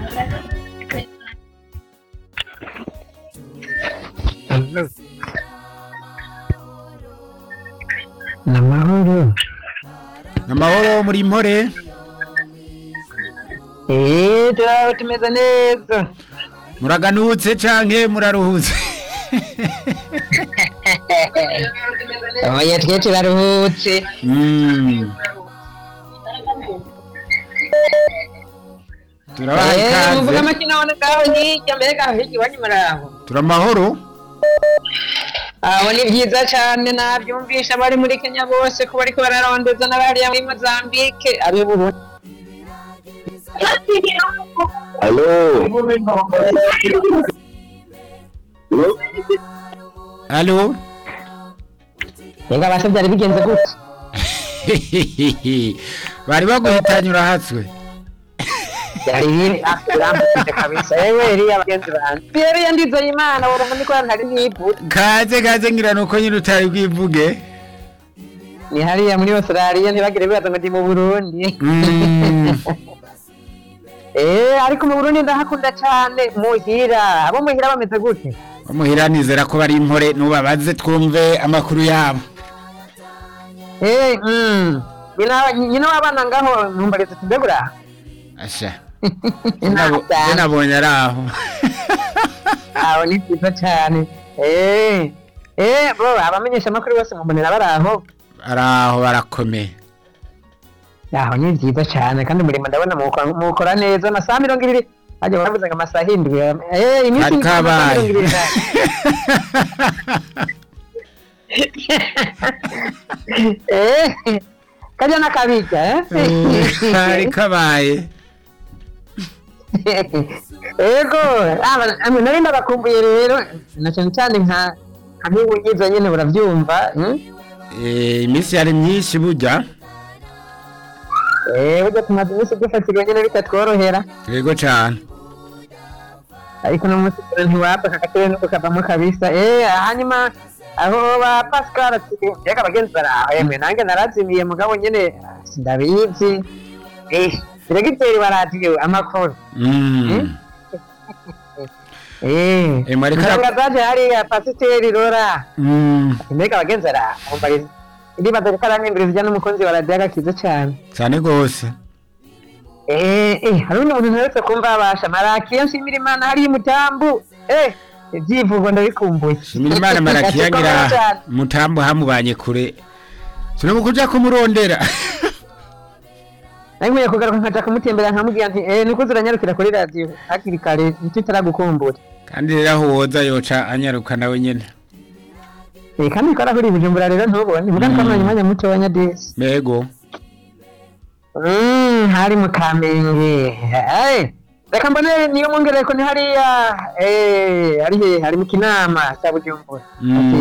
Hello. Ni amahoro. amahoro muri mpore Eh, turaho tumeze neza. muraganutse canke muraruhutse Oya twe turaruhutse. Mm. turabaha Eh, muvuga ikaze amakina abona ngaho hirya mbega aho hirya iwanyu muraho. turamahoro Aho ni byiza cyane nabyumvisha abari muri Kenya bose ko bariko bararondeza n'abariya muri Mozambique abe Burundi. Aló. alo Mbega base byari bigenze gute? bari baguhitanye urahatswe Byari biri akurambutse kabisa. Yewe iriya bagenzi banje. Yari yandize Imana urumva niko ntari nivuze. kaze kaze ngira nuko nyine utari bwivuge Ni hariya muri Australia ntibagire bibaza ngo ndi mu Burundi. Mm. Eh, ariko mu Burundi ndahakunda cyane muhira. Abo muhira bameze gute? bamuhira nizera ko bari impore nubabaze twumve amakuru yabo Eh, mm. Nyina nyina wabana ngaho ntumbareze tubegura. asha Nabo- je nabonye ari aho Aho ni byiza cyane. Eh. Eh, bro, abamenyesha amakuru bose mubonera bari aho. ari aho barakomeye Aho ni byiza cyane kandi umurimo ndabona muwukora muwukora neza amasaha mirongo ibiri bajya baravuze ngo amasaha indwi eh iminsi Kari indwi, amasaha kabaye. mirongo ibiri n'ane. eh kajya nakabijya eh kari kabaye ego aba- amwe nari ndabakumbuye rero na cyane cyane nka nka nk'ubugize nyine burabyumva hmm? Eh, iminsi yari myinshi burya eh burya tumaze iminsi dufatirwa nyine bitatworohera yego cane ariko no munsi kure ntiwapfa kakatebe nuko kavamo kabisa eh hanyuma aho ba Pascal ati reka bagenzi baraho yemwe nange narazimiye mugabo nyine sindabizi eh diregiteri baradiyo amakuru Mm. eh Eh, mwareka ara- mwazaje hariya pasiteri rora Mm. mbega bagenzi baraho mumbariza ndibaza ko aramwimviriza ijya n'umukunzi wa radiyo agakiza cyane cane gose Eh, eh, hari undi muntu ntaretse kumva abasha marakiya nshimira imana hariya umutambu eh ibyivugo ndabikumbuye shimira imana marakiya ngira cyane. mutambo hamubanye kure sinomu kuja kumurondera nari nkwiye kugaruka nkaja kumutembera nkamubwira nti eh niko ziranyarukira kuri radiyo hakiri kare ntitutaragukumbura kandi rero aho woza yoca anyaruka nawe nyene eh kandi ko arahuri bujumbura rero ntubone muga Mm. twamanye umwanya muto wa nyadesi mbego Mm, hari mu kamenge eh reka mbone niyo mwongereko ni hariya eh hari he hari mu kinama cya bujumbura Mm. Ati,